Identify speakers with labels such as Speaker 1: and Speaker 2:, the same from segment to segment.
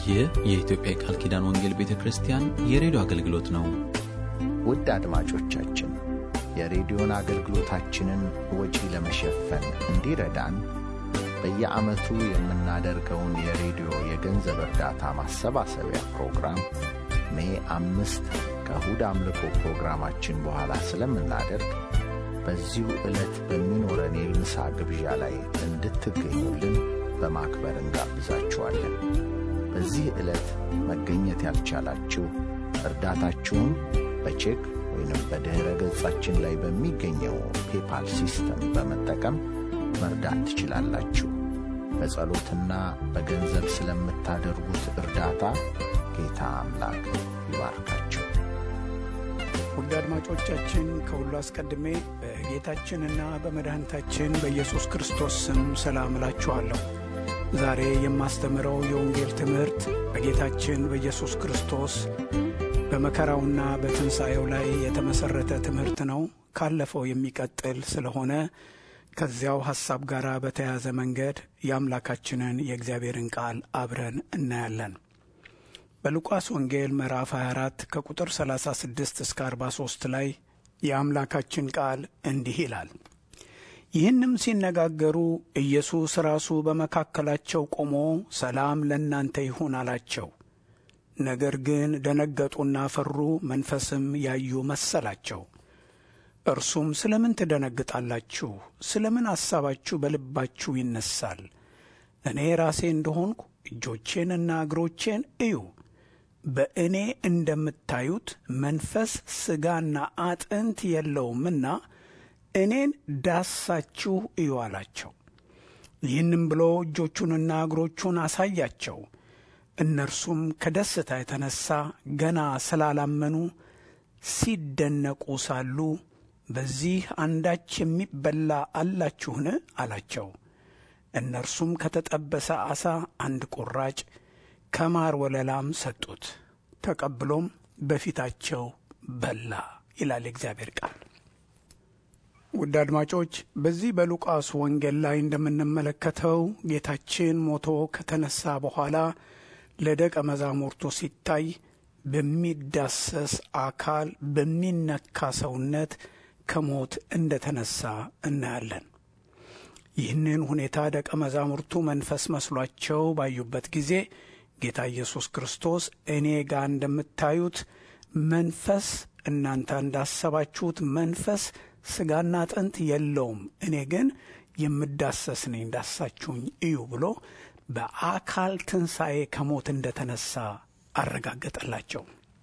Speaker 1: ይህ የኢትዮጵያ የቃል ኪዳን ወንጌል ቤተ ክርስቲያን የሬዲዮ አገልግሎት ነው።
Speaker 2: ውድ አድማጮቻችን የሬዲዮን አገልግሎታችንን ወጪ ለመሸፈን እንዲረዳን በየዓመቱ የምናደርገውን የሬዲዮ የገንዘብ እርዳታ ማሰባሰቢያ ፕሮግራም ሜ አምስት ከእሁድ አምልኮ ፕሮግራማችን በኋላ ስለምናደርግ በዚሁ ዕለት በሚኖረን የምሳ ግብዣ ላይ እንድትገኙልን በማክበር እንጋብዛችኋለን። በዚህ ዕለት መገኘት ያልቻላችሁ እርዳታችሁን በቼክ ወይንም በድኅረ ገጻችን ላይ በሚገኘው ፔፓል ሲስተም በመጠቀም መርዳት ትችላላችሁ። በጸሎትና በገንዘብ ስለምታደርጉት እርዳታ ጌታ አምላክ ይባርካችሁ።
Speaker 3: ውድ አድማጮቻችን ከሁሉ አስቀድሜ በጌታችንና በመድኃኒታችን በኢየሱስ ክርስቶስ ስም ሰላም እላችኋለሁ። ዛሬ የማስተምረው የወንጌል ትምህርት በጌታችን በኢየሱስ ክርስቶስ በመከራውና በትንሣኤው ላይ የተመሠረተ ትምህርት ነው። ካለፈው የሚቀጥል ስለሆነ ከዚያው ሐሳብ ጋር በተያያዘ መንገድ የአምላካችንን የእግዚአብሔርን ቃል አብረን እናያለን። በሉቃስ ወንጌል ምዕራፍ 24 ከቁጥር 36 እስከ 43 ላይ የአምላካችን ቃል እንዲህ ይላል። ይህንም ሲነጋገሩ ኢየሱስ ራሱ በመካከላቸው ቆሞ ሰላም ለእናንተ ይሁን አላቸው። ነገር ግን ደነገጡና ፈሩ፣ መንፈስም ያዩ መሰላቸው። እርሱም ስለ ምን ትደነግጣላችሁ? ስለ ምን ሐሳባችሁ በልባችሁ ይነሳል? እኔ ራሴ እንደሆንኩ እጆቼንና እግሮቼን እዩ። በእኔ እንደምታዩት መንፈስ ሥጋና አጥንት የለውምና እኔን ዳሳችሁ እዩ አላቸው። ይህንም ብሎ እጆቹንና እግሮቹን አሳያቸው። እነርሱም ከደስታ የተነሣ ገና ስላላመኑ ሲደነቁ ሳሉ በዚህ አንዳች የሚበላ አላችሁን? አላቸው። እነርሱም ከተጠበሰ ዓሣ አንድ ቁራጭ ከማር ወለላም ሰጡት። ተቀብሎም በፊታቸው በላ ይላል የእግዚአብሔር ቃል። ውድ አድማጮች በዚህ በሉቃስ ወንጌል ላይ እንደምንመለከተው ጌታችን ሞቶ ከተነሳ በኋላ ለደቀ መዛሙርቱ ሲታይ በሚዳሰስ አካል በሚነካ ሰውነት ከሞት እንደተነሳ እናያለን። ይህንን ሁኔታ ደቀ መዛሙርቱ መንፈስ መስሏቸው ባዩበት ጊዜ ጌታ ኢየሱስ ክርስቶስ እኔ ጋር እንደምታዩት መንፈስ እናንተ እንዳሰባችሁት መንፈስ ሥጋና አጥንት የለውም፣ እኔ ግን የምዳሰስ ነኝ፣ ዳሳችሁኝ እዩ ብሎ በአካል ትንሣኤ ከሞት እንደተነሳ አረጋገጠላቸው።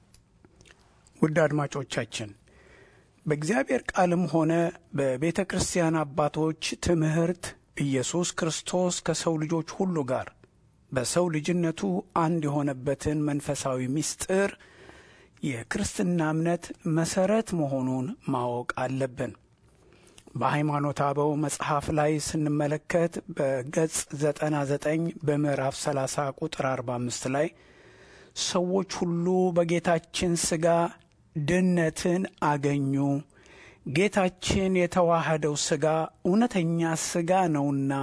Speaker 3: ውድ አድማጮቻችን በእግዚአብሔር ቃልም ሆነ በቤተ ክርስቲያን አባቶች ትምህርት ኢየሱስ ክርስቶስ ከሰው ልጆች ሁሉ ጋር በሰው ልጅነቱ አንድ የሆነበትን መንፈሳዊ ምስጢር የክርስትና እምነት መሠረት መሆኑን ማወቅ አለብን። በሃይማኖት አበው መጽሐፍ ላይ ስንመለከት በገጽ 99 በምዕራፍ 30 ቁጥር 45 ላይ ሰዎች ሁሉ በጌታችን ሥጋ ድነትን አገኙ፣ ጌታችን የተዋህደው ሥጋ እውነተኛ ሥጋ ነውና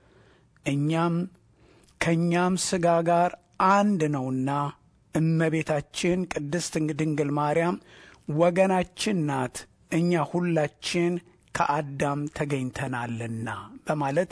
Speaker 3: እኛም ከእኛም ሥጋ ጋር አንድ ነውና እመቤታችን ቅድስት ድንግል ማርያም ወገናችን ናት፣ እኛ ሁላችን ከአዳም ተገኝተናልና በማለት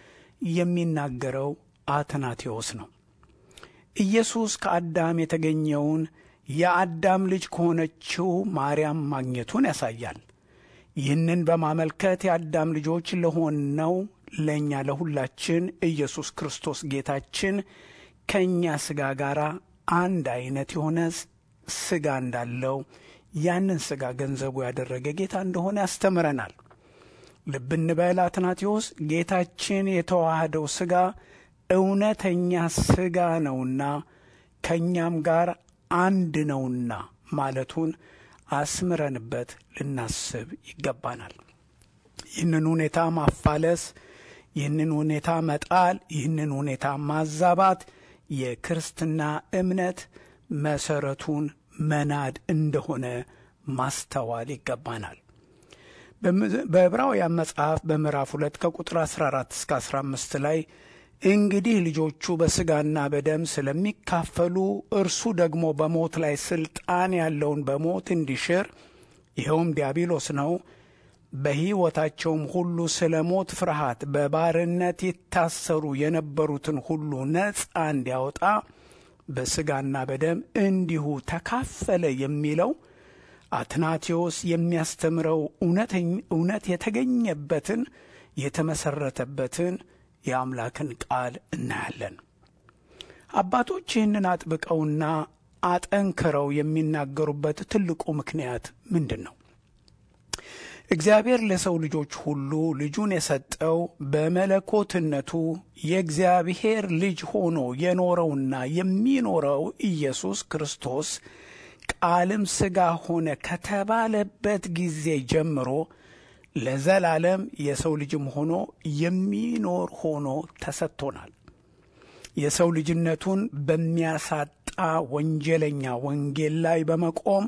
Speaker 3: የሚናገረው አትናቴዎስ ነው። ኢየሱስ ከአዳም የተገኘውን የአዳም ልጅ ከሆነችው ማርያም ማግኘቱን ያሳያል። ይህንን በማመልከት የአዳም ልጆች ለሆነው ለእኛ ለሁላችን ኢየሱስ ክርስቶስ ጌታችን ከእኛ ሥጋ ጋር አንድ አይነት የሆነ ሥጋ እንዳለው ያንን ሥጋ ገንዘቡ ያደረገ ጌታ እንደሆነ ያስተምረናል። ልብ እንበል አትናቴዎስ ጌታችን የተዋህደው ሥጋ እውነተኛ ሥጋ ነውና ከእኛም ጋር አንድ ነውና ማለቱን አስምረንበት ልናስብ ይገባናል። ይህንን ሁኔታ ማፋለስ፣ ይህንን ሁኔታ መጣል፣ ይህንን ሁኔታ ማዛባት የክርስትና እምነት መሰረቱን መናድ እንደሆነ ማስተዋል ይገባናል። በዕብራውያን መጽሐፍ በምዕራፍ ሁለት ከቁጥር 14 እስከ 15 ላይ እንግዲህ ልጆቹ በሥጋና በደም ስለሚካፈሉ እርሱ ደግሞ በሞት ላይ ሥልጣን ያለውን በሞት እንዲሽር ይኸውም ዲያብሎስ ነው። በሕይወታቸውም ሁሉ ስለ ሞት ፍርሃት በባርነት ይታሰሩ የነበሩትን ሁሉ ነፃ እንዲያወጣ በሥጋና በደም እንዲሁ ተካፈለ የሚለው አትናቴዎስ የሚያስተምረው እውነት የተገኘበትን የተመሠረተበትን የአምላክን ቃል እናያለን። አባቶች ይህንን አጥብቀውና አጠንክረው የሚናገሩበት ትልቁ ምክንያት ምንድን ነው? እግዚአብሔር ለሰው ልጆች ሁሉ ልጁን የሰጠው በመለኮትነቱ የእግዚአብሔር ልጅ ሆኖ የኖረውና የሚኖረው ኢየሱስ ክርስቶስ ቃልም ሥጋ ሆነ ከተባለበት ጊዜ ጀምሮ ለዘላለም የሰው ልጅም ሆኖ የሚኖር ሆኖ ተሰጥቶናል። የሰው ልጅነቱን በሚያሳጣ ወንጀለኛ ወንጌል ላይ በመቆም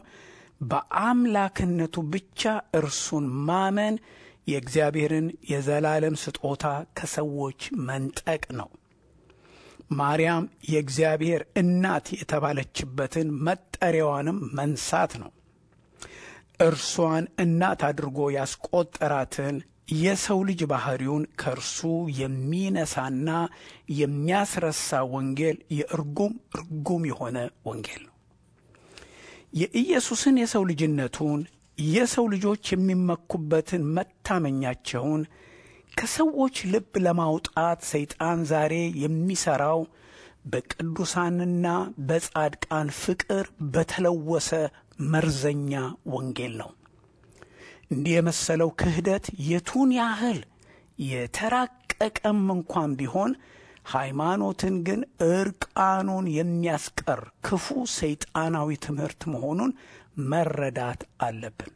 Speaker 3: በአምላክነቱ ብቻ እርሱን ማመን የእግዚአብሔርን የዘላለም ስጦታ ከሰዎች መንጠቅ ነው። ማርያም የእግዚአብሔር እናት የተባለችበትን መጠሪያዋንም መንሳት ነው። እርሷን እናት አድርጎ ያስቆጠራትን የሰው ልጅ ባሕሪውን ከእርሱ የሚነሳና የሚያስረሳ ወንጌል የእርጉም እርጉም የሆነ ወንጌል ነው። የኢየሱስን የሰው ልጅነቱን የሰው ልጆች የሚመኩበትን መታመኛቸውን ከሰዎች ልብ ለማውጣት ሰይጣን ዛሬ የሚሠራው በቅዱሳንና በጻድቃን ፍቅር በተለወሰ መርዘኛ ወንጌል ነው። እንዲህ የመሰለው ክህደት የቱን ያህል የተራቀቀም እንኳን ቢሆን ሃይማኖትን ግን እርቃኑን የሚያስቀር ክፉ ሰይጣናዊ ትምህርት መሆኑን መረዳት አለብን።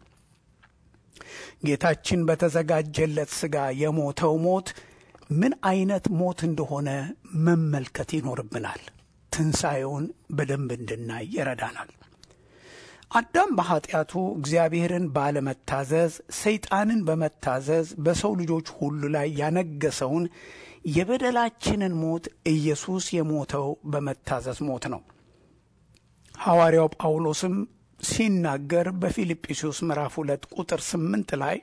Speaker 3: ጌታችን በተዘጋጀለት ሥጋ የሞተው ሞት ምን አይነት ሞት እንደሆነ መመልከት ይኖርብናል። ትንሣኤውን በደንብ እንድናይ ይረዳናል። አዳም በኀጢአቱ እግዚአብሔርን ባለመታዘዝ ሰይጣንን በመታዘዝ በሰው ልጆች ሁሉ ላይ ያነገሰውን የበደላችንን ሞት ኢየሱስ የሞተው በመታዘዝ ሞት ነው። ሐዋርያው ጳውሎስም ሲናገር በፊልጵስዩስ ምዕራፍ ሁለት ቁጥር ስምንት ላይ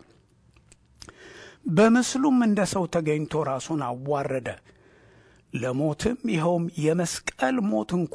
Speaker 3: በምስሉም እንደ ሰው ተገኝቶ ራሱን አዋረደ፣ ለሞትም ይኸውም የመስቀል ሞት እንኳ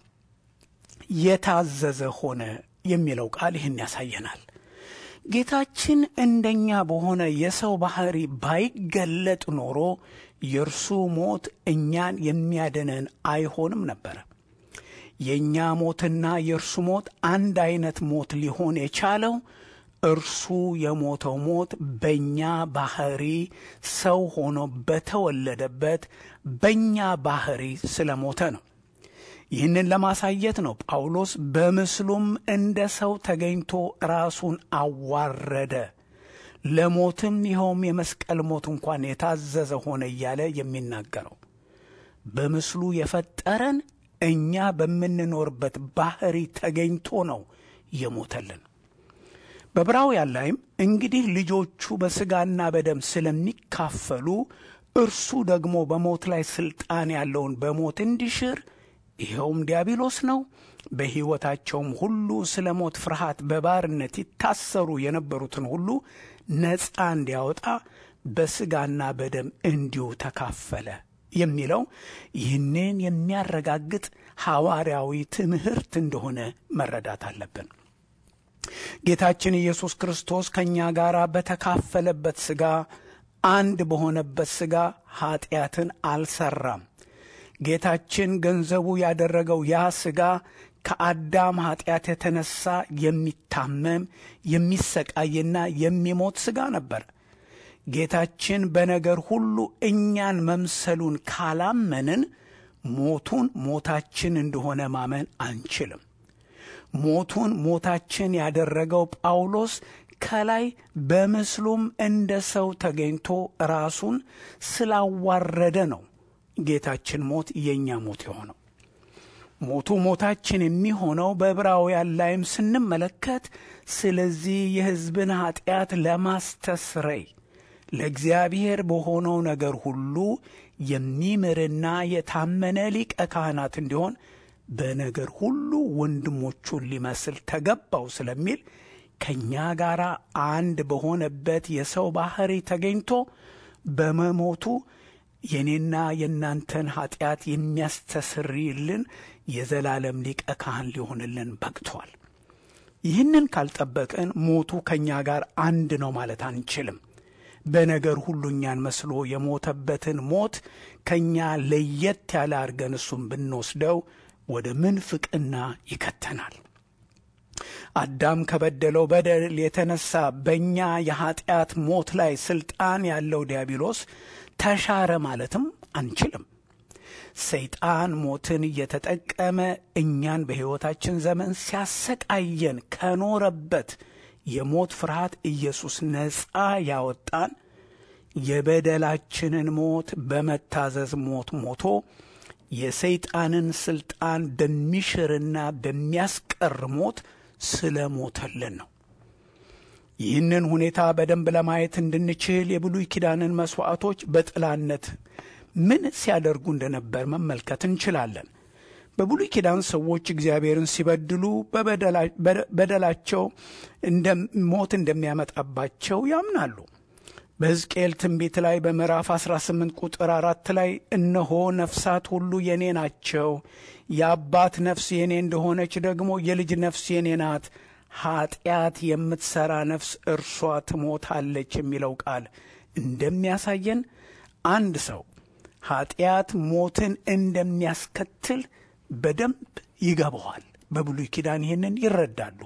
Speaker 3: የታዘዘ ሆነ የሚለው ቃል ይህን ያሳየናል። ጌታችን እንደኛ በሆነ የሰው ባሕሪ ባይገለጥ ኖሮ የእርሱ ሞት እኛን የሚያድነን አይሆንም ነበረ። የእኛ ሞትና የእርሱ ሞት አንድ አይነት ሞት ሊሆን የቻለው እርሱ የሞተው ሞት በእኛ ባሕሪ ሰው ሆኖ በተወለደበት በእኛ ባሕሪ ስለ ሞተ ነው። ይህንን ለማሳየት ነው ጳውሎስ በምስሉም እንደ ሰው ተገኝቶ ራሱን አዋረደ፣ ለሞትም ይኸውም የመስቀል ሞት እንኳን የታዘዘ ሆነ እያለ የሚናገረው በምስሉ የፈጠረን እኛ በምንኖርበት ባሕሪ ተገኝቶ ነው የሞተልን። በዕብራውያን ላይም እንግዲህ ልጆቹ በሥጋና በደም ስለሚካፈሉ እርሱ ደግሞ በሞት ላይ ሥልጣን ያለውን በሞት እንዲሽር ይኸውም ዲያብሎስ ነው። በሕይወታቸውም ሁሉ ስለ ሞት ፍርሃት በባርነት ይታሰሩ የነበሩትን ሁሉ ነፃ እንዲያወጣ በሥጋና በደም እንዲሁ ተካፈለ የሚለው ይህንን የሚያረጋግጥ ሐዋርያዊ ትምህርት እንደሆነ መረዳት አለብን። ጌታችን ኢየሱስ ክርስቶስ ከእኛ ጋር በተካፈለበት ሥጋ አንድ በሆነበት ሥጋ ኀጢአትን አልሠራም። ጌታችን ገንዘቡ ያደረገው ያ ሥጋ ከአዳም ኀጢአት የተነሳ የሚታመም የሚሰቃይና የሚሞት ሥጋ ነበር። ጌታችን በነገር ሁሉ እኛን መምሰሉን ካላመንን ሞቱን ሞታችን እንደሆነ ማመን አንችልም። ሞቱን ሞታችን ያደረገው ጳውሎስ ከላይ በምስሉም እንደ ሰው ተገኝቶ ራሱን ስላዋረደ ነው። ጌታችን ሞት የእኛ ሞት የሆነው ሞቱ ሞታችን የሚሆነው በዕብራውያን ላይም ስንመለከት ስለዚህ የሕዝብን ኀጢአት ለማስተስረይ ለእግዚአብሔር በሆነው ነገር ሁሉ የሚምርና የታመነ ሊቀ ካህናት እንዲሆን በነገር ሁሉ ወንድሞቹን ሊመስል ተገባው ስለሚል ከእኛ ጋር አንድ በሆነበት የሰው ባሕሪ ተገኝቶ በመሞቱ የእኔና የእናንተን ኀጢአት የሚያስተሰርይልን የዘላለም ሊቀ ካህን ሊሆንልን በቅቷል። ይህንን ካልጠበቅን ሞቱ ከእኛ ጋር አንድ ነው ማለት አንችልም። በነገር ሁሉ እኛን መስሎ የሞተበትን ሞት ከእኛ ለየት ያለ አድርገን እሱም ብንወስደው ወደ ምንፍቅና ይከተናል። አዳም ከበደለው በደል የተነሳ በእኛ የኀጢአት ሞት ላይ ሥልጣን ያለው ዲያብሎስ ተሻረ ማለትም አንችልም። ሰይጣን ሞትን እየተጠቀመ እኛን በሕይወታችን ዘመን ሲያሰቃየን ከኖረበት የሞት ፍርሃት ኢየሱስ ነፃ ያወጣን የበደላችንን ሞት በመታዘዝ ሞት ሞቶ የሰይጣንን ሥልጣን በሚሽርና በሚያስቀር ሞት ስለ ሞተልን ነው። ይህንን ሁኔታ በደንብ ለማየት እንድንችል የብሉይ ኪዳንን መሥዋዕቶች በጥላነት ምን ሲያደርጉ እንደነበር መመልከት እንችላለን። በብሉይ ኪዳን ሰዎች እግዚአብሔርን ሲበድሉ በበደላቸው ሞት እንደሚያመጣባቸው ያምናሉ። በሕዝቅኤል ትንቢት ላይ በምዕራፍ 18 ቁጥር አራት ላይ እነሆ ነፍሳት ሁሉ የኔ ናቸው፣ የአባት ነፍስ የኔ እንደሆነች ደግሞ የልጅ ነፍስ የኔ ናት፣ ኀጢአት የምትሠራ ነፍስ እርሷ ትሞታለች የሚለው ቃል እንደሚያሳየን አንድ ሰው ኀጢአት ሞትን እንደሚያስከትል በደንብ ይገባዋል። በብሉይ ኪዳን ይህንን ይረዳሉ።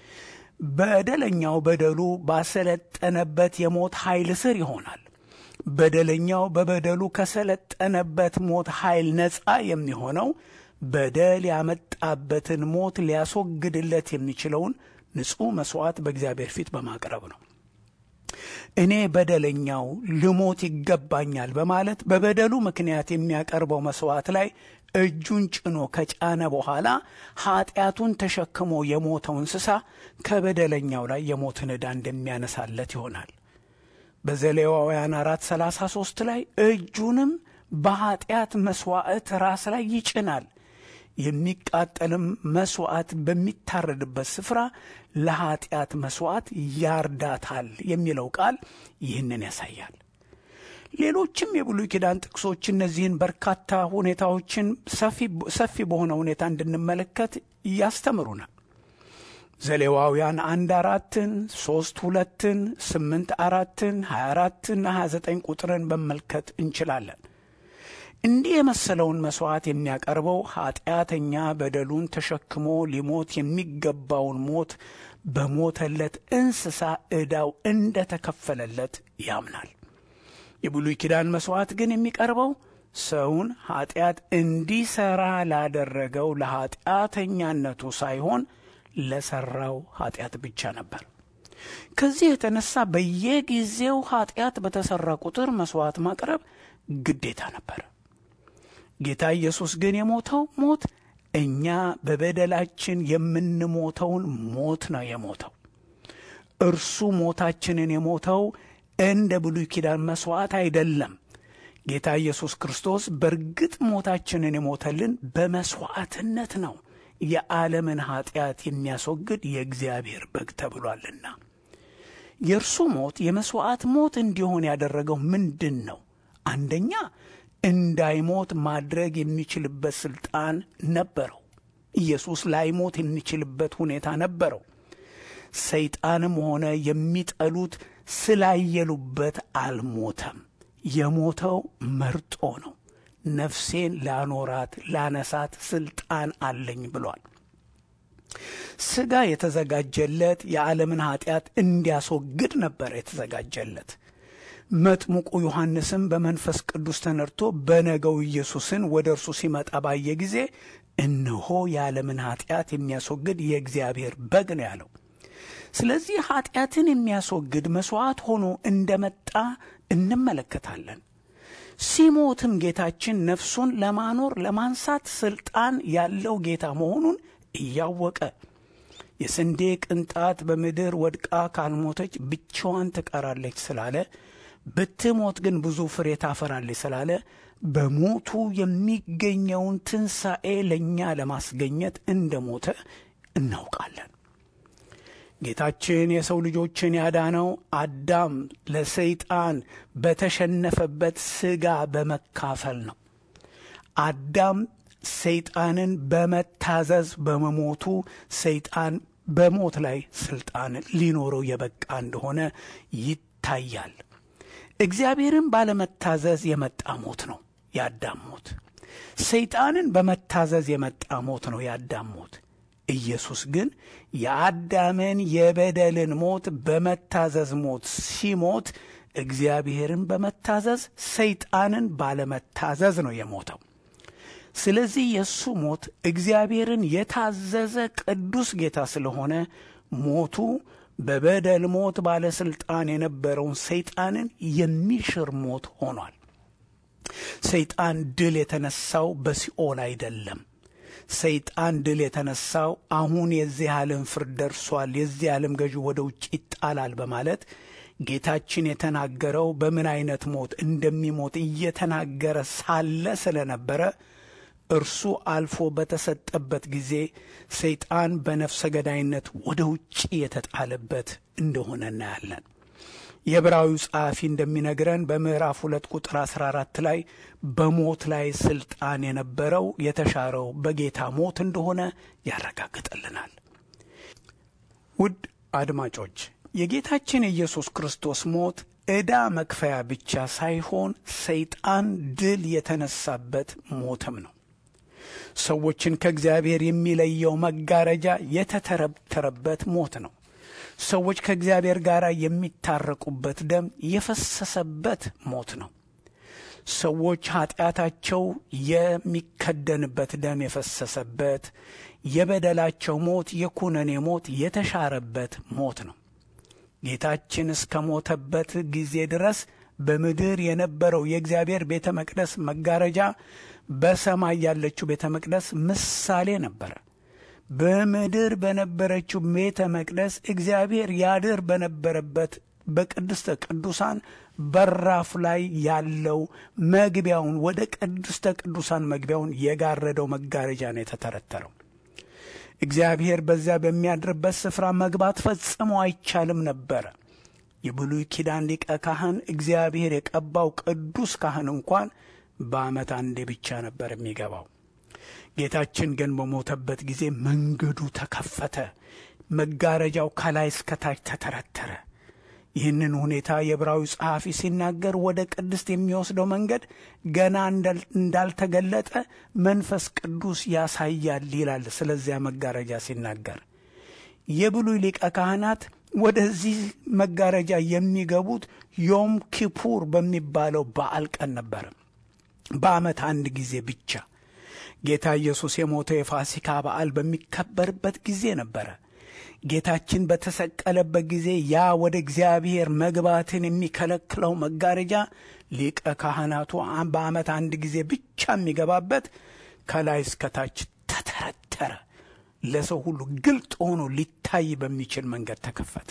Speaker 3: በደለኛው በደሉ ባሰለጠነበት የሞት ኃይል ስር ይሆናል። በደለኛው በበደሉ ከሰለጠነበት ሞት ኃይል ነፃ የሚሆነው በደል ያመጣበትን ሞት ሊያስወግድለት የሚችለውን ንጹሕ መሥዋዕት በእግዚአብሔር ፊት በማቅረብ ነው። እኔ በደለኛው ልሞት ይገባኛል በማለት በበደሉ ምክንያት የሚያቀርበው መሥዋዕት ላይ እጁን ጭኖ ከጫነ በኋላ ኀጢአቱን ተሸክሞ የሞተው እንስሳ ከበደለኛው ላይ የሞትን ዕዳ እንደሚያነሳለት ይሆናል። በዘሌዋውያን አራት ሰላሳ ሦስት ላይ እጁንም በኀጢአት መሥዋዕት ራስ ላይ ይጭናል የሚቃጠልም መሥዋዕት በሚታረድበት ስፍራ ለኀጢአት መሥዋዕት ያርዳታል የሚለው ቃል ይህንን ያሳያል። ሌሎችም የብሉይ ኪዳን ጥቅሶች እነዚህን በርካታ ሁኔታዎችን ሰፊ በሆነ ሁኔታ እንድንመለከት ያስተምሩናል። ዘሌዋውያን አንድ አራትን፣ ሦስት ሁለትን፣ ስምንት አራትን፣ ሀያ አራትና ሀያ ዘጠኝ ቁጥርን መመልከት እንችላለን። እንዲህ የመሰለውን መሥዋዕት የሚያቀርበው ኀጢአተኛ በደሉን ተሸክሞ ሊሞት የሚገባውን ሞት በሞተለት እንስሳ ዕዳው እንደ ተከፈለለት ያምናል። የብሉይ ኪዳን መሥዋዕት ግን የሚቀርበው ሰውን ኀጢአት እንዲሠራ ላደረገው ለኀጢአተኛነቱ ሳይሆን ለሠራው ኀጢአት ብቻ ነበር። ከዚህ የተነሳ በየጊዜው ኀጢአት በተሠራ ቁጥር መሥዋዕት ማቅረብ ግዴታ ነበር። ጌታ ኢየሱስ ግን የሞተው ሞት እኛ በበደላችን የምንሞተውን ሞት ነው የሞተው። እርሱ ሞታችንን የሞተው እንደ ብሉይ ኪዳን መሥዋዕት አይደለም። ጌታ ኢየሱስ ክርስቶስ በእርግጥ ሞታችንን የሞተልን በመሥዋዕትነት ነው። የዓለምን ኀጢአት የሚያስወግድ የእግዚአብሔር በግ ተብሏልና የእርሱ ሞት የመሥዋዕት ሞት እንዲሆን ያደረገው ምንድን ነው? አንደኛ እንዳይሞት ማድረግ የሚችልበት ሥልጣን ነበረው። ኢየሱስ ላይሞት የሚችልበት ሁኔታ ነበረው። ሰይጣንም ሆነ የሚጠሉት ስላየሉበት አልሞተም። የሞተው መርጦ ነው። ነፍሴን ላኖራት ላነሳት ሥልጣን አለኝ ብሏል። ሥጋ የተዘጋጀለት የዓለምን ኀጢአት እንዲያስወግድ ነበር የተዘጋጀለት። መጥምቁ ዮሐንስም በመንፈስ ቅዱስ ተነድቶ በነገው ኢየሱስን ወደ እርሱ ሲመጣ ባየ ጊዜ እነሆ የዓለምን ኀጢአት የሚያስወግድ የእግዚአብሔር በግ ነው ያለው። ስለዚህ ኀጢአትን የሚያስወግድ መሥዋዕት ሆኖ እንደመጣ እንመለከታለን። ሲሞትም ጌታችን ነፍሱን ለማኖር ለማንሳት ሥልጣን ያለው ጌታ መሆኑን እያወቀ የስንዴ ቅንጣት በምድር ወድቃ ካልሞተች ብቻዋን ትቀራለች ስላለ ብትሞት ግን ብዙ ፍሬ ታፈራለች ስላለ በሞቱ የሚገኘውን ትንሣኤ ለእኛ ለማስገኘት እንደ ሞተ እናውቃለን። ጌታችን የሰው ልጆችን ያዳነው አዳም ለሰይጣን በተሸነፈበት ሥጋ በመካፈል ነው። አዳም ሰይጣንን በመታዘዝ በመሞቱ ሰይጣን በሞት ላይ ስልጣን ሊኖረው የበቃ እንደሆነ ይታያል። እግዚአብሔርን ባለመታዘዝ የመጣ ሞት ነው የአዳም ሞት። ሰይጣንን በመታዘዝ የመጣ ሞት ነው የአዳም ሞት። ኢየሱስ ግን የአዳምን የበደልን ሞት በመታዘዝ ሞት ሲሞት እግዚአብሔርን በመታዘዝ ሰይጣንን ባለመታዘዝ ነው የሞተው። ስለዚህ የእሱ ሞት እግዚአብሔርን የታዘዘ ቅዱስ ጌታ ስለሆነ ሞቱ በበደል ሞት ባለሥልጣን የነበረውን ሰይጣንን የሚሽር ሞት ሆኗል። ሰይጣን ድል የተነሳው በሲኦል አይደለም። ሰይጣን ድል የተነሳው አሁን የዚህ ዓለም ፍርድ ደርሷል፣ የዚህ ዓለም ገዢ ወደ ውጭ ይጣላል በማለት ጌታችን የተናገረው በምን አይነት ሞት እንደሚሞት እየተናገረ ሳለ ስለነበረ እርሱ አልፎ በተሰጠበት ጊዜ ሰይጣን በነፍሰ ገዳይነት ወደ ውጭ የተጣለበት እንደሆነ እናያለን። የዕብራዊው ጸሐፊ እንደሚነግረን በምዕራፍ ሁለት ቁጥር 14 ላይ በሞት ላይ ስልጣን የነበረው የተሻረው በጌታ ሞት እንደሆነ ያረጋግጥልናል። ውድ አድማጮች የጌታችን የኢየሱስ ክርስቶስ ሞት ዕዳ መክፈያ ብቻ ሳይሆን ሰይጣን ድል የተነሳበት ሞትም ነው። ሰዎችን ከእግዚአብሔር የሚለየው መጋረጃ የተተረተረበት ሞት ነው። ሰዎች ከእግዚአብሔር ጋር የሚታረቁበት ደም የፈሰሰበት ሞት ነው። ሰዎች ኃጢአታቸው የሚከደንበት ደም የፈሰሰበት የበደላቸው ሞት የኩነኔ ሞት የተሻረበት ሞት ነው። ጌታችን እስከ ሞተበት ጊዜ ድረስ በምድር የነበረው የእግዚአብሔር ቤተ መቅደስ መጋረጃ በሰማይ ያለችው ቤተ መቅደስ ምሳሌ ነበረ። በምድር በነበረችው ቤተ መቅደስ እግዚአብሔር ያድር በነበረበት በቅድስተ ቅዱሳን በራፍ ላይ ያለው መግቢያውን ወደ ቅድስተ ቅዱሳን መግቢያውን የጋረደው መጋረጃ ነው የተተረተረው። እግዚአብሔር በዚያ በሚያድርበት ስፍራ መግባት ፈጽሞ አይቻልም ነበረ። የብሉይ ኪዳን ሊቀ ካህን እግዚአብሔር የቀባው ቅዱስ ካህን እንኳን በዓመት አንዴ ብቻ ነበር የሚገባው። ጌታችን ግን በሞተበት ጊዜ መንገዱ ተከፈተ። መጋረጃው ከላይ እስከታች ተተረተረ። ይህንን ሁኔታ የዕብራዊ ጸሐፊ ሲናገር ወደ ቅድስት የሚወስደው መንገድ ገና እንዳልተገለጠ መንፈስ ቅዱስ ያሳያል ይላል። ስለዚያ መጋረጃ ሲናገር የብሉይ ሊቀ ካህናት ወደዚህ መጋረጃ የሚገቡት ዮም ኪፑር በሚባለው በዓል ቀን ነበር። በዓመት አንድ ጊዜ ብቻ ጌታ ኢየሱስ የሞተው የፋሲካ በዓል በሚከበርበት ጊዜ ነበረ። ጌታችን በተሰቀለበት ጊዜ ያ ወደ እግዚአብሔር መግባትን የሚከለክለው መጋረጃ ሊቀ ካህናቱ በዓመት አንድ ጊዜ ብቻ የሚገባበት ከላይ እስከታች ተተረተረ። ለሰው ሁሉ ግልጥ ሆኖ ሊታይ በሚችል መንገድ ተከፈተ።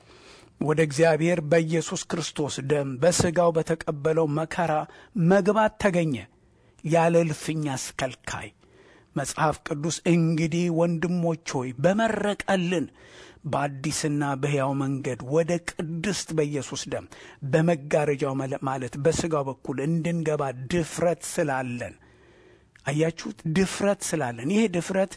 Speaker 3: ወደ እግዚአብሔር በኢየሱስ ክርስቶስ ደም በሥጋው በተቀበለው መከራ መግባት ተገኘ ያለ እልፍኝ አስከልካይ። መጽሐፍ ቅዱስ እንግዲህ ወንድሞች ሆይ በመረቀልን በአዲስና በሕያው መንገድ ወደ ቅድስት በኢየሱስ ደም በመጋረጃው ማለት በሥጋው በኩል እንድንገባ ድፍረት ስላለን፣ አያችሁት? ድፍረት ስላለን ይሄ ድፍረት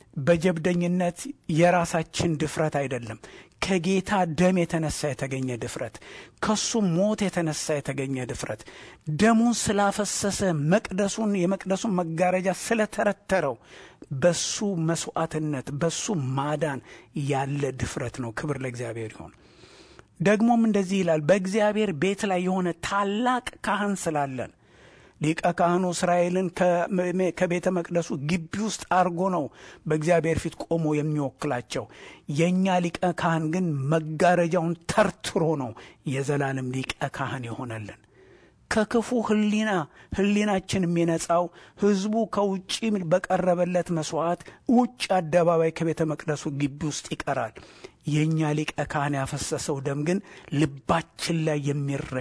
Speaker 3: በጀብደኝነት የራሳችን ድፍረት አይደለም። ከጌታ ደም የተነሳ የተገኘ ድፍረት፣ ከሱ ሞት የተነሳ የተገኘ ድፍረት፣ ደሙን ስላፈሰሰ መቅደሱን የመቅደሱን መጋረጃ ስለተረተረው በሱ መስዋዕትነት በሱ ማዳን ያለ ድፍረት ነው። ክብር ለእግዚአብሔር ይሆን። ደግሞም እንደዚህ ይላል፣ በእግዚአብሔር ቤት ላይ የሆነ ታላቅ ካህን ስላለን ሊቀ ካህኑ እስራኤልን ከቤተ መቅደሱ ግቢ ውስጥ አድርጎ ነው በእግዚአብሔር ፊት ቆሞ የሚወክላቸው። የእኛ ሊቀ ካህን ግን መጋረጃውን ተርትሮ ነው የዘላለም ሊቀ ካህን የሆነልን። ከክፉ ሕሊና ሕሊናችን የሚነጻው ሕዝቡ ከውጭ በቀረበለት መስዋዕት ውጭ አደባባይ ከቤተ መቅደሱ ግቢ ውስጥ ይቀራል። የእኛ ሊቀ ካህን ያፈሰሰው ደም ግን ልባችን ላይ የሚረጭ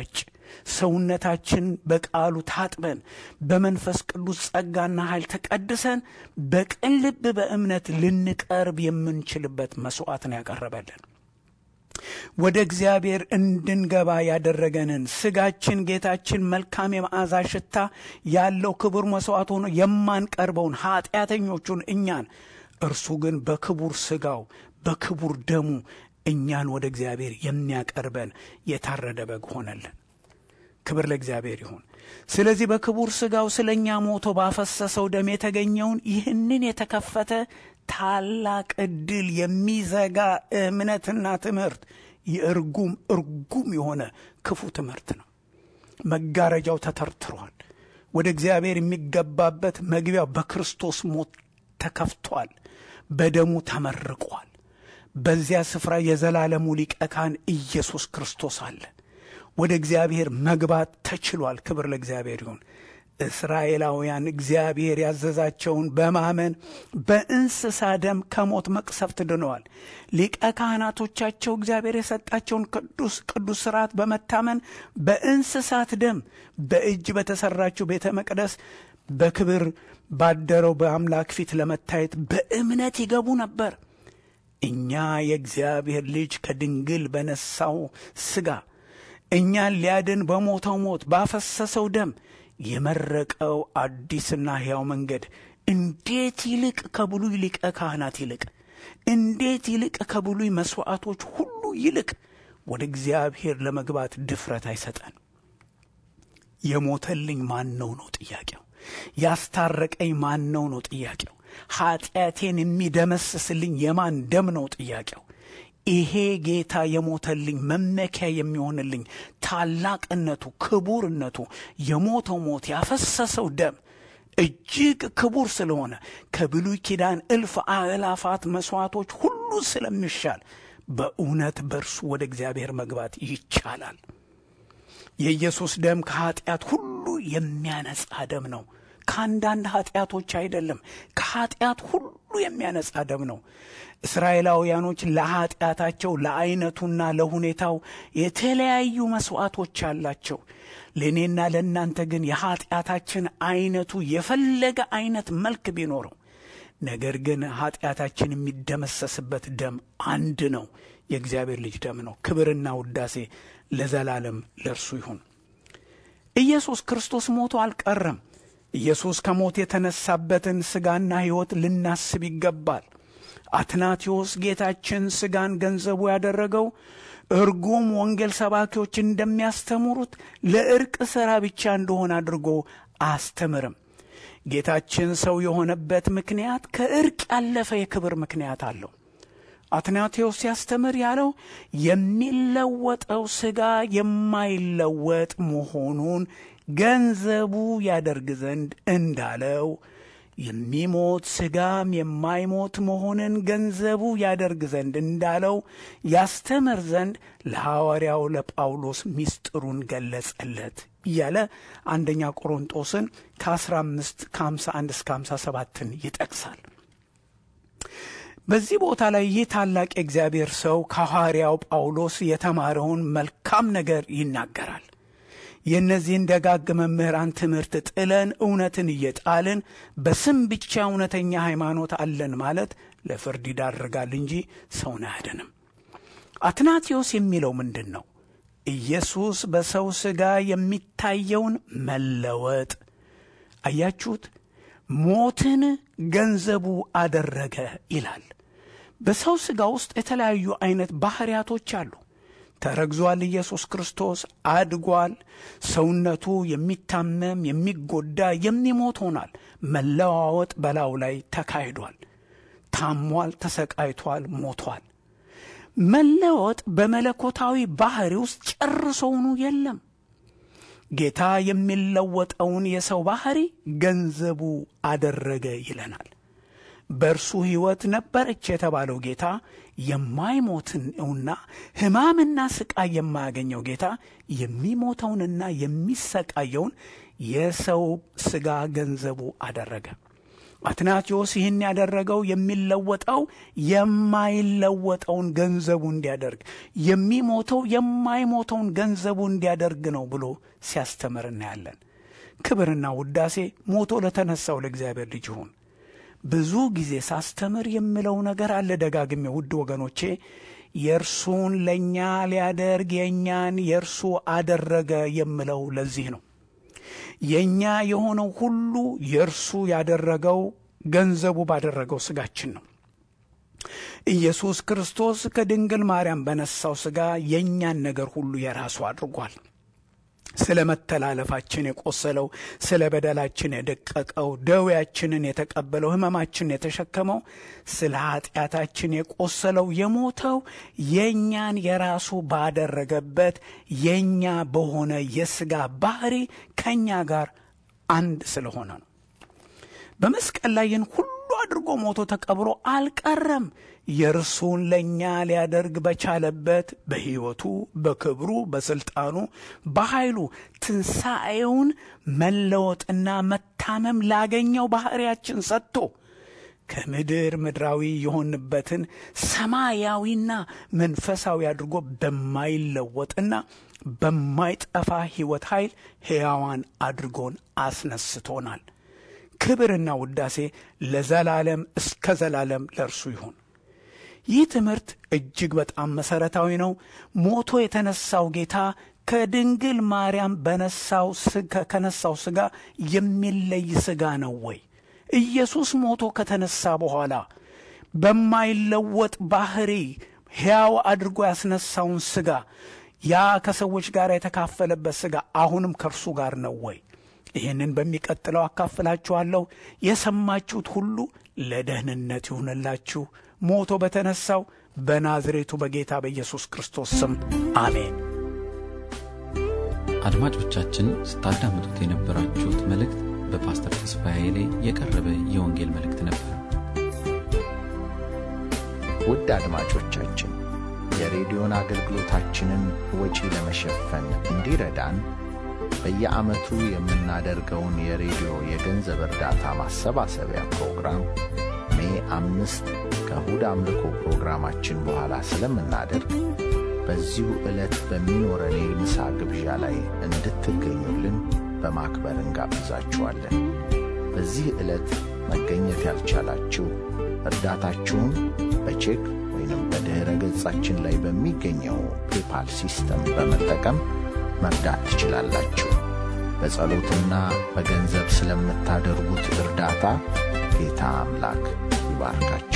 Speaker 3: ሰውነታችን በቃሉ ታጥበን በመንፈስ ቅዱስ ጸጋና ኃይል ተቀድሰን በቅን ልብ በእምነት ልንቀርብ የምንችልበት መሥዋዕት ነው ያቀረበልን። ወደ እግዚአብሔር እንድንገባ ያደረገንን ስጋችን ጌታችን መልካም የመዓዛ ሽታ ያለው ክቡር መሥዋዕት ሆኖ የማንቀርበውን ኀጢአተኞቹን እኛን እርሱ ግን በክቡር ስጋው በክቡር ደሙ እኛን ወደ እግዚአብሔር የሚያቀርበን የታረደ በግ ሆነልን። ክብር ለእግዚአብሔር ይሁን። ስለዚህ በክቡር ስጋው ስለ እኛ ሞቶ ባፈሰሰው ደም የተገኘውን ይህንን የተከፈተ ታላቅ ዕድል የሚዘጋ እምነትና ትምህርት የእርጉም እርጉም የሆነ ክፉ ትምህርት ነው። መጋረጃው ተተርትሯል። ወደ እግዚአብሔር የሚገባበት መግቢያው በክርስቶስ ሞት ተከፍቷል። በደሙ ተመርቋል። በዚያ ስፍራ የዘላለሙ ሊቀ ካህን ኢየሱስ ክርስቶስ አለ። ወደ እግዚአብሔር መግባት ተችሏል። ክብር ለእግዚአብሔር ይሁን። እስራኤላውያን እግዚአብሔር ያዘዛቸውን በማመን በእንስሳ ደም ከሞት መቅሰፍት ድነዋል። ሊቀ ካህናቶቻቸው እግዚአብሔር የሰጣቸውን ቅዱስ ቅዱስ ሥርዓት በመታመን በእንስሳት ደም በእጅ በተሠራችው ቤተ መቅደስ በክብር ባደረው በአምላክ ፊት ለመታየት በእምነት ይገቡ ነበር። እኛ የእግዚአብሔር ልጅ ከድንግል በነሳው ሥጋ እኛን ሊያድን በሞተው ሞት ባፈሰሰው ደም የመረቀው አዲስና ሕያው መንገድ እንዴት ይልቅ ከብሉይ ሊቀ ካህናት ይልቅ እንዴት ይልቅ ከብሉይ መሥዋዕቶች ሁሉ ይልቅ ወደ እግዚአብሔር ለመግባት ድፍረት አይሰጠን። የሞተልኝ ማን ነው ነው ጥያቄው። ያስታረቀኝ ማን ነው ነው ጥያቄው። ኀጢአቴን የሚደመስስልኝ የማን ደም ነው ጥያቄው። ይሄ ጌታ የሞተልኝ መመኪያ የሚሆንልኝ ታላቅነቱ፣ ክቡርነቱ የሞተው ሞት ያፈሰሰው ደም እጅግ ክቡር ስለሆነ ከብሉይ ኪዳን እልፍ አእላፋት መሥዋዕቶች ሁሉ ስለሚሻል በእውነት በእርሱ ወደ እግዚአብሔር መግባት ይቻላል። የኢየሱስ ደም ከኀጢአት ሁሉ የሚያነጻ ደም ነው። ከአንዳንድ ኀጢአቶች አይደለም፣ ከኀጢአት ሁሉ የሚያነጻ ደም ነው። እስራኤላውያኖች ለኀጢአታቸው ለዐይነቱና ለሁኔታው የተለያዩ መሥዋዕቶች አላቸው። ለእኔና ለእናንተ ግን የኀጢአታችን ዐይነቱ የፈለገ ዐይነት መልክ ቢኖረው ነገር ግን ኀጢአታችን የሚደመሰስበት ደም አንድ ነው። የእግዚአብሔር ልጅ ደም ነው። ክብርና ውዳሴ ለዘላለም ለእርሱ ይሁን። ኢየሱስ ክርስቶስ ሞቶ አልቀረም። ኢየሱስ ከሞት የተነሳበትን ሥጋና ሕይወት ልናስብ ይገባል። አትናቴዎስ ጌታችን ሥጋን ገንዘቡ ያደረገው እርጉም ወንጌል ሰባኪዎች እንደሚያስተምሩት ለእርቅ ሥራ ብቻ እንደሆነ አድርጎ አያስተምርም። ጌታችን ሰው የሆነበት ምክንያት ከእርቅ ያለፈ የክብር ምክንያት አለው። አትናቴዎስ ሲያስተምር ያለው የሚለወጠው ሥጋ የማይለወጥ መሆኑን ገንዘቡ ያደርግ ዘንድ እንዳለው የሚሞት ሥጋም የማይሞት መሆንን ገንዘቡ ያደርግ ዘንድ እንዳለው ያስተምር ዘንድ ለሐዋርያው ለጳውሎስ ምስጢሩን ገለጸለት እያለ አንደኛ ቆሮንጦስን ከ15 ከ51 እስከ 57ን ይጠቅሳል። በዚህ ቦታ ላይ ይህ ታላቅ የእግዚአብሔር ሰው ከሐዋርያው ጳውሎስ የተማረውን መልካም ነገር ይናገራል። የእነዚህን ደጋግ መምህራን ትምህርት ጥለን እውነትን እየጣልን በስም ብቻ እውነተኛ ሃይማኖት አለን ማለት ለፍርድ ይዳርጋል እንጂ ሰውን አያድንም። አትናቴዎስ የሚለው ምንድን ነው? ኢየሱስ በሰው ሥጋ የሚታየውን መለወጥ አያችሁት? ሞትን ገንዘቡ አደረገ ይላል። በሰው ሥጋ ውስጥ የተለያዩ አይነት ባህሪያቶች አሉ። ተረግዟል። ኢየሱስ ክርስቶስ አድጓል። ሰውነቱ የሚታመም የሚጎዳ፣ የሚሞት ሆኗል። መለዋወጥ በላዩ ላይ ተካሂዷል። ታሟል፣ ተሰቃይቷል፣ ሞቷል። መለወጥ በመለኮታዊ ባህሪ ውስጥ ጨርሶውኑ የለም። ጌታ የሚለወጠውን የሰው ባህሪ ገንዘቡ አደረገ ይለናል። በእርሱ ሕይወት ነበረች የተባለው ጌታ የማይሞትንና ሕማምና ስቃይ የማያገኘው ጌታ የሚሞተውንና የሚሰቃየውን የሰው ሥጋ ገንዘቡ አደረገ። አትናቴዎስ ይህን ያደረገው የሚለወጠው የማይለወጠውን ገንዘቡ እንዲያደርግ የሚሞተው የማይሞተውን ገንዘቡ እንዲያደርግ ነው ብሎ ሲያስተምር እናያለን። ክብርና ውዳሴ ሞቶ ለተነሳው ለእግዚአብሔር ልጅ ይሁን። ብዙ ጊዜ ሳስተምር የምለው ነገር አለ ደጋግሜ፣ ውድ ወገኖቼ የእርሱን ለእኛ ሊያደርግ የእኛን የእርሱ አደረገ የምለው ለዚህ ነው። የእኛ የሆነው ሁሉ የእርሱ ያደረገው ገንዘቡ ባደረገው ሥጋችን ነው። ኢየሱስ ክርስቶስ ከድንግል ማርያም በነሳው ሥጋ የእኛን ነገር ሁሉ የራሱ አድርጓል። ስለ መተላለፋችን የቆሰለው፣ ስለ በደላችን የደቀቀው፣ ደዌያችንን የተቀበለው፣ ሕመማችንን የተሸከመው፣ ስለ ኃጢአታችን የቆሰለው፣ የሞተው የእኛን የራሱ ባደረገበት የእኛ በሆነ የሥጋ ባህሪ ከእኛ ጋር አንድ ስለሆነ ነው። በመስቀል ላይ ይህን ሁሉ አድርጎ ሞቶ ተቀብሮ አልቀረም። የእርሱን ለእኛ ሊያደርግ በቻለበት በሕይወቱ፣ በክብሩ፣ በሥልጣኑ፣ በኃይሉ ትንሣኤውን መለወጥና መታመም ላገኘው ባሕርያችን ሰጥቶ ከምድር ምድራዊ የሆንበትን ሰማያዊና መንፈሳዊ አድርጎ በማይለወጥና በማይጠፋ ሕይወት ኃይል ሕያዋን አድርጎን አስነስቶናል። ክብርና ውዳሴ ለዘላለም እስከ ዘላለም ለእርሱ ይሁን። ይህ ትምህርት እጅግ በጣም መሠረታዊ ነው። ሞቶ የተነሳው ጌታ ከድንግል ማርያም በነሳው ከነሳው ሥጋ የሚለይ ሥጋ ነው ወይ? ኢየሱስ ሞቶ ከተነሳ በኋላ በማይለወጥ ባህሪ ሕያው አድርጎ ያስነሳውን ሥጋ ያ ከሰዎች ጋር የተካፈለበት ሥጋ አሁንም ከእርሱ ጋር ነው ወይ? ይህንን በሚቀጥለው አካፍላችኋለሁ። የሰማችሁት ሁሉ ለደህንነት ይሁንላችሁ። ሞቶ በተነሳው በናዝሬቱ በጌታ በኢየሱስ ክርስቶስ ስም አሜን።
Speaker 1: አድማጮቻችን ስታዳምጡት የነበራችሁት መልእክት በፓስተር ተስፋዬ ላይ የቀረበ የወንጌል መልእክት ነበር።
Speaker 2: ውድ አድማጮቻችን የሬዲዮን አገልግሎታችንን ወጪ ለመሸፈን እንዲረዳን በየዓመቱ የምናደርገውን የሬዲዮ የገንዘብ እርዳታ ማሰባሰቢያ ፕሮግራም ሜ አምስት ከእሁድ አምልኮ ፕሮግራማችን በኋላ ስለምናደርግ በዚሁ ዕለት በሚኖረን የምሳ ግብዣ ላይ እንድትገኙልን በማክበር እንጋብዛችኋለን። በዚህ ዕለት መገኘት ያልቻላችሁ እርዳታችሁን በቼክ ወይንም በድኅረ ገጻችን ላይ በሚገኘው ፔፓል ሲስተም በመጠቀም መርዳት ትችላላችሁ። በጸሎትና በገንዘብ ስለምታደርጉት እርዳታ ጌታ አምላክ ይባርካችሁ።